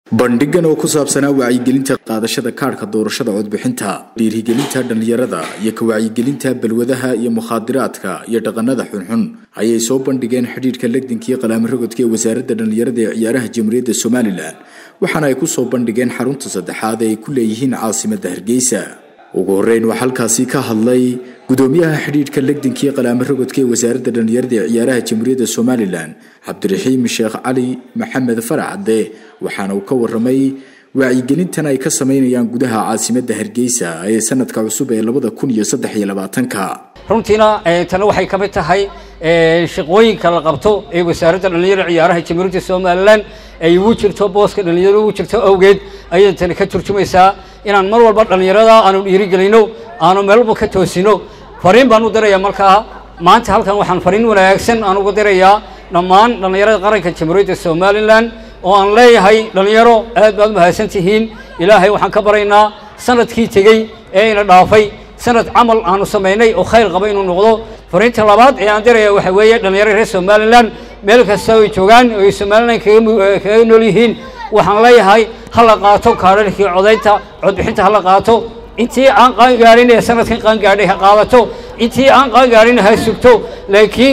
bandhigan oo ku saabsanaa wacyigelinta qaadashada kaadhka doorashada codbixinta dhiirigelinta dhallinyarada iyo ka wacyigelinta balwadaha iyo mukhaadiraadka iyo dhaqanada xunxun ayay soo bandhigeen xidhiidhka legdinkii qalaamirogodka ee wasaaradda dhallinyarada ee ciyaaraha jamhuuriyadda somalilan waxaana ay ku soo bandhigeen xarunta saddexaad ee ay ku leeyihiin caasimadda hargeysa ugu horreyn waxaa halkaasi ka hadlay gudoomiyaha xidhiidhka legdinkii qalaamirogodka ee wasaaradda dhallinyarada ee ciyaaraha jamhuuriyadda somalilan cabdiraxiim sheekh cali maxamed faracade waxaana uu ka waramay wacyigelintan ay ka sameynayaan gudaha caasimadda hargeysa ee sanadka cusub ee labada kun iyo saddex iyo labaatanka runtiina tana waxay ka mid tahay shaqooyinka la qabto ee wasaaradda dhallinyarada ciyaaraha jamhuuriyadda somalilan ay ugu jirto booska dhallinyarada ugu jirto awgeed ayay tani ka turjumaysaa inaan mar walba dhallinyarada aanu dhiirigelino aanu meel walba ka toosino fariin baan u dirayaa markaa maanta halkan waxaan fariin wanaagsan aan uga dirayaa dhammaan dhallinyarada qaranka jamhuuriyadda somalilan oo aan leeyahay dhallinyaro aad baad mahadsan tihiin ilaahay waxaan ka baraynaa sanadkii tegey ee ina dhaafay sanad camal aanu samaynay oo khayr qaba inuu noqdo fariinta labaad ee aan diraya waxa weeye dhallinyaro reer somalilan meel kasta ay joogaan oo ay somalilan kaga nool yihiin waxaan leeyahay ha la qaato kaadharkii codaynta codbixinta ha la qaato intii aan qaangaarin ee sanadkan qaangaadhay ha qaadato intii aan qaangaarin ha sugto laakiin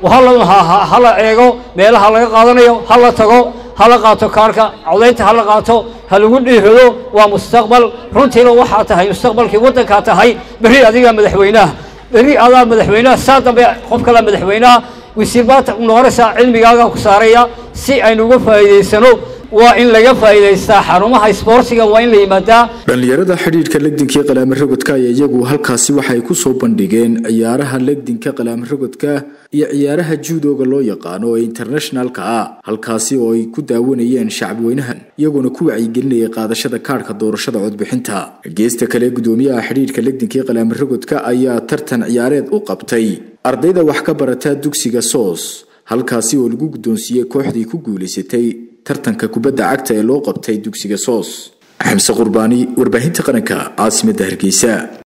ha la eego meelaha laga qaadanayo ha la tago ha la qaato kaarka codaynta ha la qaato ha lagu dhiirado waa mustaqbal runtiina waxaa tahay mustaqbalkii waddankaa tahay berri adigaa madaxweynaha berri adaa madaxweynaha saa dambe qof kala madaxweynaha wasiir baad noqonaysaa cilmigaagaa ku saaraya si aynu uga faa'iidaysano waa in laga faa'iidaystaa xarumaha isboortiga waa in la yimaadaa dhallinyarada xidhiidhka legdinkii qalaamirogodka ayaa iyagu halkaasi waxay ku soo bandhigeen ciyaaraha legdinka qalaamirogodka iyo ciyaaraha juudooga loo yaqaano ee internationalka ah halkaasi oo ay ku daawanayeen shacabweynahan iyagoona ku wacyigelinayay qaadashada kaadhka doorashada codbixinta geesta kale gudoomiyaha xidhiidhka legdinkii qalaamirogodka ayaa tartan ciyaareed u qabtay ardayda wax ka barata dugsiga soos halkaasi oo lagu guddoonsiiyey kooxdii ku guulaysatay tartanka kubadda cagta ee loo qabtay dugsiga soos xamse qurbaani warbaahinta qaranka caasimadda hargeysa